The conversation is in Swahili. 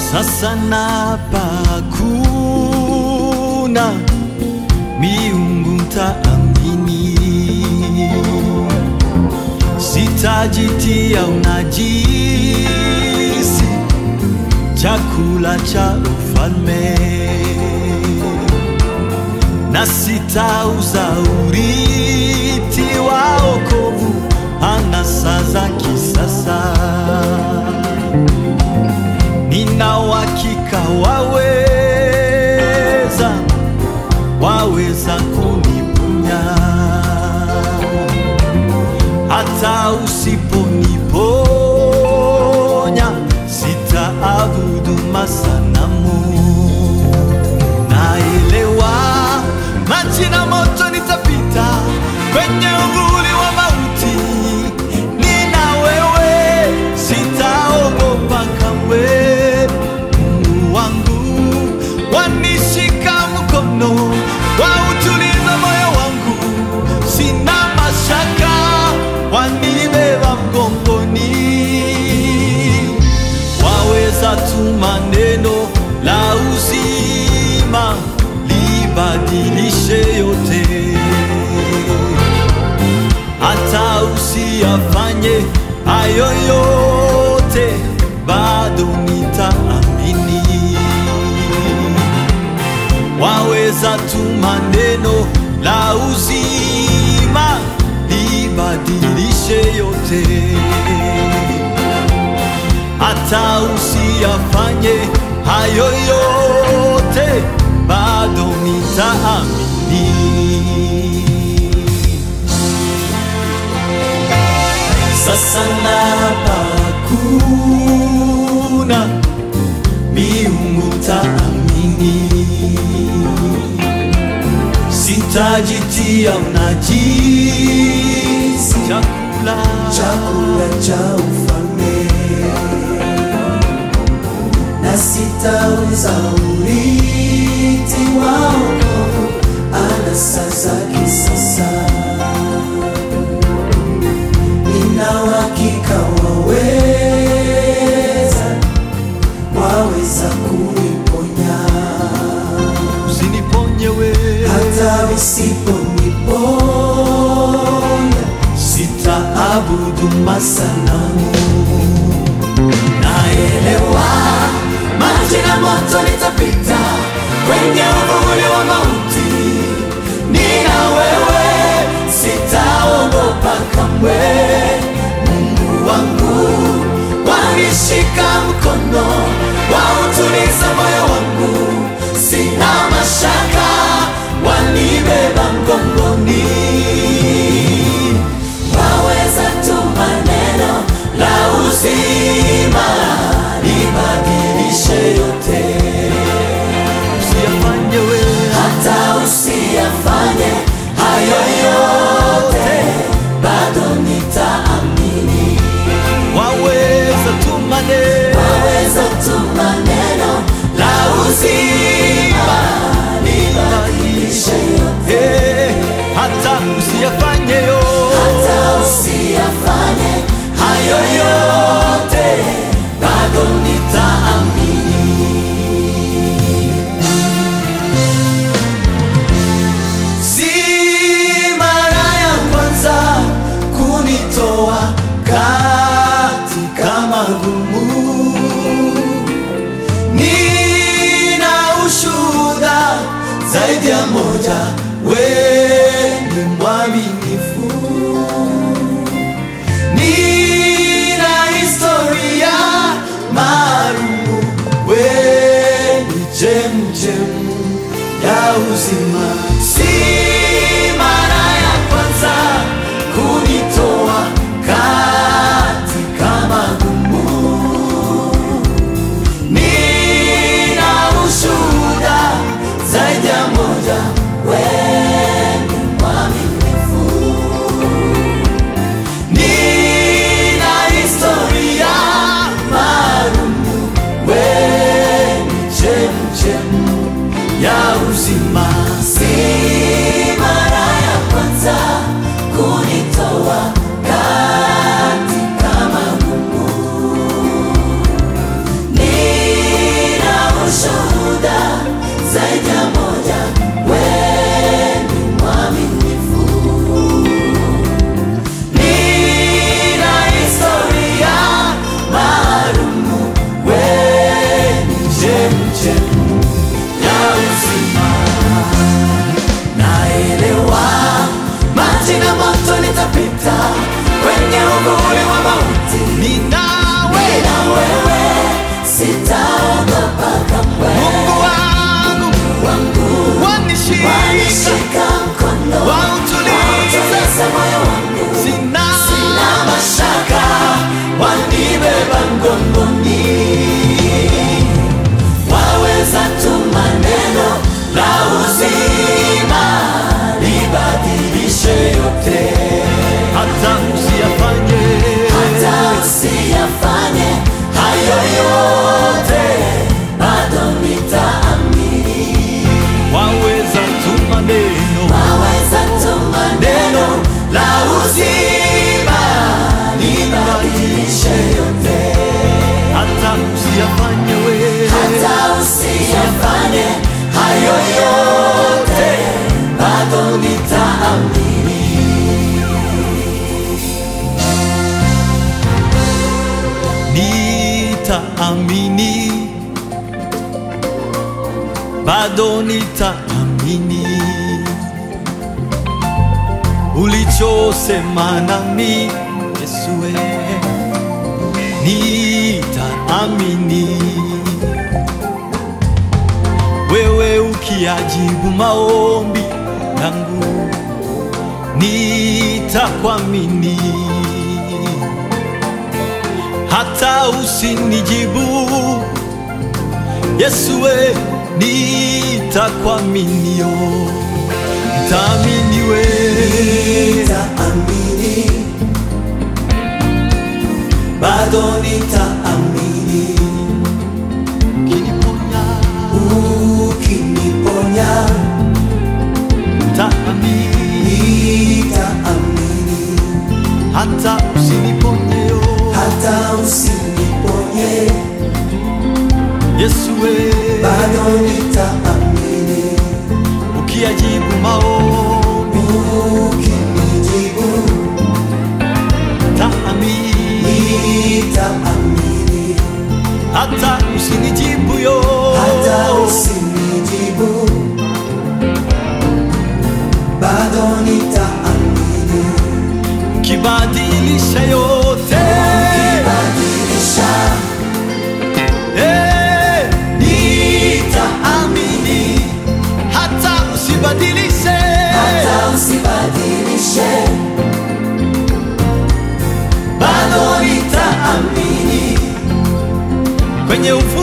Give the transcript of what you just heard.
Sasa napa hakuna miungu ntaamini, sitajitia unajisi chakula cha ufalme, na sitauza urithi wa wokovu anasa za kisasa. Nina uhakika waweza, waweza kuniponya hata usiponiponya, sitaabudu masanamu. Naelewa maji na moto nitapita kwenye uvuli wa mauti, nina wewe, sitaogopa kamwe. Mungu wangu wanishika mkono, wautuliza moyo wangu, sina mashaka, wanibeba mgongoni waweza tuma neno la uzima libadilishe yote, hata usiyafanye hayo yote, bado nitaamini. Waweza tuma neno la uzima libadilishe yote hata usiyafanye hayo yote, bado nitaamini. Sasa napa hakuna miungu taamini, sitajitia unajisi chakula chakula cha ufalme na sitauza urithi wa wokovu anasa za kisasa. Nina uhakika waweza, waweza kuniponya usiniponye wewe hata usiponiponya, sitaabudu masanamu. naelewa maji na moto nitapita kwenye uvuli wa mauti, nina wewe, sitaogopa kamwe. Mungu wangu wanishika mkono, wautuliza moyo wangu, sina mashaka, wanibeba mgongoni waweza tuma neno la uzima libadilishe yote, Usiyafanye wewe hata usiyafanye hayo yote, bado nitaamini. waweza tuma neno Waweza tuma neno la uzima libadilishe yote, Eh, hata usiyafanye yo hata usiyafanye hayo yote, bado nitaamini. Si mara ya kwanza kunitoa katika magumu, nina ushuhuda zaidi ya moja, wewe ni mwaminifu. Nina historia maalumu, wewe ni chemchemu ya uzima. Si mara ya kwanza kunitoa katika magumu, nina ushuhuda zaidi ya moja, wewe ni mwaminifu. Nina historia maalumu, wewe ni chemchemu ya uzima. Si ninawe na wewe sitaogopa kamwe. Mungu wangu Wangu wanishika wanishika mkono, wautulize wautulize moyo wangu. sina Sina mashaka, wanibeba mgongoni. Waweza tu maneno la uzima libadilishe yote, hata usiyafanye hata usiyafanye hayo yote, bado nitaamini. waweza tu maneno Waweza tu maneno la uzima libadilishe yote hata usiyafanye wewe hata usiyafanye hayo yote, bado nitaamini. nitaamini bado nitaamini ulichosema nami Yesue nitaamini wewe ukiajibu maombi yangu nitakuamini hata usinijibu Yesue nitakuaminio nitaamini wewe Nitaamini, bado nitaamini, ukiniponya ukiniponya nitaamini nitaamini, hata usiniponyeo hata usiniponye, Yesue bado nitaamini, ukiajibu maombi ukinijibu nitaamini nitaamini, hata usinijibu yo hata usinijibu, bado nitaamini, kibadilisha yote badilisha Eh, nitaamini hata usibadilishe hata usibadilishe, bado nitaamini kwenye ufu